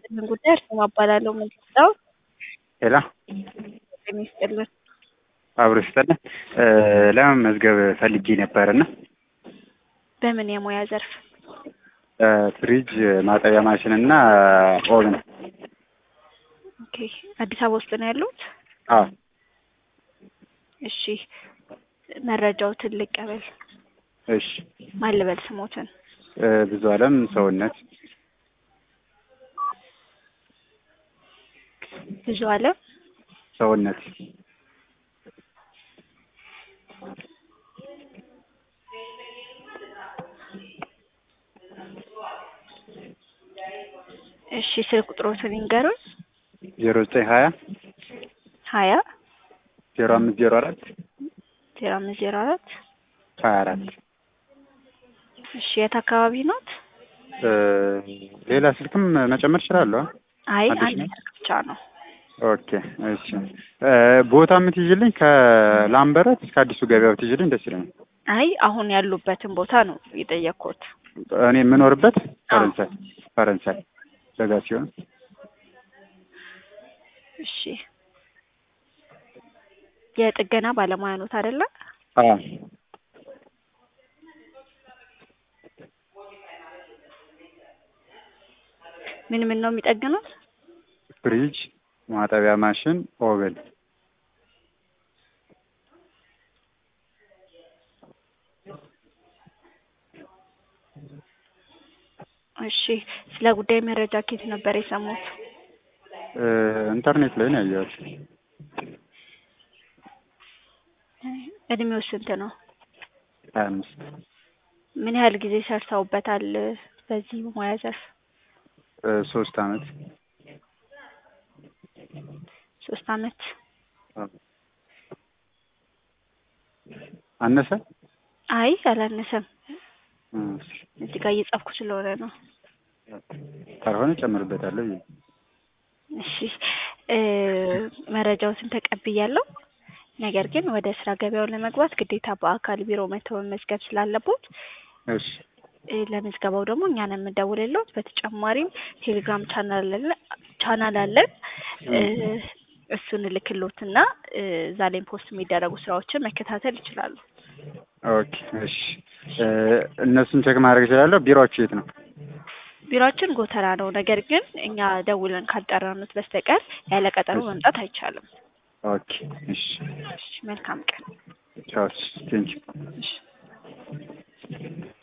የሚመለከተውን ጉዳይ እርስዎ እባላለሁ ምንድነው ሄሎ ጤና ይስጥልን አብሮ ይስጥልን ለመመዝገብ ፈልጌ ነበርና በምን የሙያ ዘርፍ ፍሪጅ ማጠቢያ ማሽን እና ኦቭን ኦኬ አዲስ አበባ ውስጥ ነው ያሉት አዎ እሺ መረጃዎትን ልቀበል እሺ ማን ልበል ስሞትን ብዙ አለም ሰውነት ብዙ አለም ሰውነት እሺ ስልክ ቁጥሮትን ይንገሩን ዜሮ ዘጠኝ ሀያ ሀያ ዜሮ አምስት ዜሮ አራት ዜሮ አምስት ዜሮ አራት ሀያ አራት እሺ የት አካባቢ ኖት ሌላ ስልክም መጨመር እችላለሁ አይ አዲስ አንድ ነው? ስልክ ብቻ ነው ኦኬ እሺ ቦታ የምትይዥልኝ ከላምበረት እስከ አዲሱ ገበያ ብትይዥልኝ ደስ ይለኛል አይ አሁን ያሉበትን ቦታ ነው የጠየቅኩት እኔ የምኖርበት ፈረንሳይ ፈረንሳይ በጋ ሲሆን እሺ የጥገና ባለሙያ ኖት አይደለ አዎ ምን ምን ነው የሚጠግኑት ፍሪጅ ማጠቢያ ማሽን ኦቨን እሺ ስለ ጉዳይ መረጃ ኬት ነበር የሰሙት ኢንተርኔት ላይ ነው ያየሁት እድሜው ስንት ነው ሀያ አምስት ምን ያህል ጊዜ ሰርተውበታል በዚህ ሙያ ዘርፍ ሶስት አመት ሶስት አመት አነሰ አይ አላነሰም እሺ። እዚህ ጋር እየጻፍኩ ስለሆነ ነው ካልሆነ ጨምርበታለሁ ብዬ እሺ እ መረጃዎትን ተቀብያለሁ ነገር ግን ወደ ስራ ገበያው ለመግባት ግዴታ በአካል ቢሮ መተው መመዝገብ ስላለቦት እሺ እ ለምዝገባው ደግሞ እኛ ነን የምንደውልልዎት በተጨማሪም ቴሌግራም ቻናል አለ ቻናል አለን እ እሱን እልክልዎትና እ እዛ ላይ ፖስት የሚደረጉ ስራዎችን መከታተል ይችላሉ ኦኬ እሺ እ እነሱን ቼክ ማድረግ እችላለሁ ቢሮአችሁ የት ነው ቢሮአችን ጎተራ ነው ነገር ግን እኛ ደውለን ካልጠራኑት በስተቀር ያለ ቀጠሮ መምጣት አይቻልም ኦኬ እሺ እሺ መልካም ቀን ቻው ቴንኪው እሺ